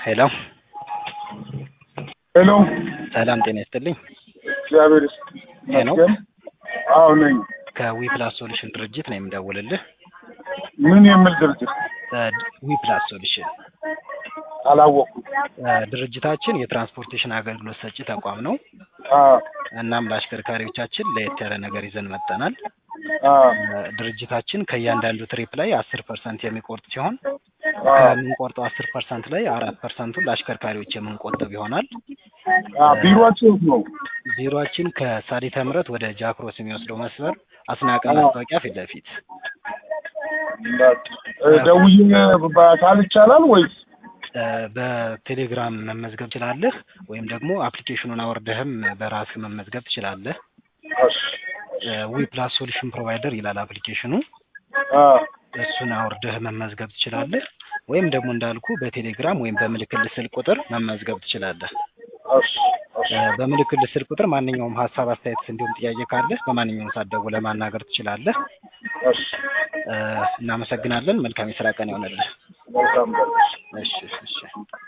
ሄሎ ሄሎ ሰላም ጤና ይስጥልኝ። እግዚአብሔር ሄሎ ይመስገን። አዎ ነኝ። ከዊፕላስ ሶሉሽን ድርጅት ነው የምደውልልህ። ምን የሚል ድርጅት ዊፕላስ ሶሉሽን አላወቅኩም። እ፣ ድርጅታችን የትራንስፖርቴሽን አገልግሎት ሰጪ ተቋም ነው። አዎ እናም ለአሽከርካሪዎቻችን ለየት ያለ ነገር ይዘን መጥተናል። አዎ እ፣ ድርጅታችን ከእያንዳንዱ ትሪፕ ላይ አስር ፐርሰንት የሚቆርጥ ሲሆን አዎ ከምንቆርጠው አስር ፐርሰንት ላይ አራት ፐርሰንቱን ለአሽከርካሪዎች የምንቆጥብ ይሆናል። አዎ ቢሮአችሁ የት ነው? ቢሮአችን ከሳዲተ ምሕረት ወደ ጃክሮስ የሚወስደው መስመር አስናቀ ማስታወቂያ ፊት ለፊት እ፣ ደውዬ በአካል ይቻላል ወይስ? እ፣ በቴሌግራም መመዝገብ ትችላለህ፣ ወይም ደግሞ አፕሊኬሽኑን አወርደህም በራስህ መመዝገብ ትችላለህ። እሺ ዊ ፕላስ ሶሉሽን ፕሮቫይደር ይላል አፕሊኬሽኑ። አዎ እሱን አውርደህ መመዝገብ ትችላለህ። ወይም ደግሞ እንዳልኩ በቴሌግራም ወይም በምልክት ስልክ ቁጥር መመዝገብ ትችላለህ። እሺ እሺ እ፣ በምልክት ስልክ ቁጥር ማንኛውም ሀሳብ፣ አስተያየት እንዲሁም ጥያቄ ካለህ በማንኛውም ሰዓት ደውለህ ማናገር ትችላለህ። እሺ እ፣ እናመሰግናለን። መልካም የስራ ቀን ይሆንልህ። መልካም ቀን። እሺ እሺ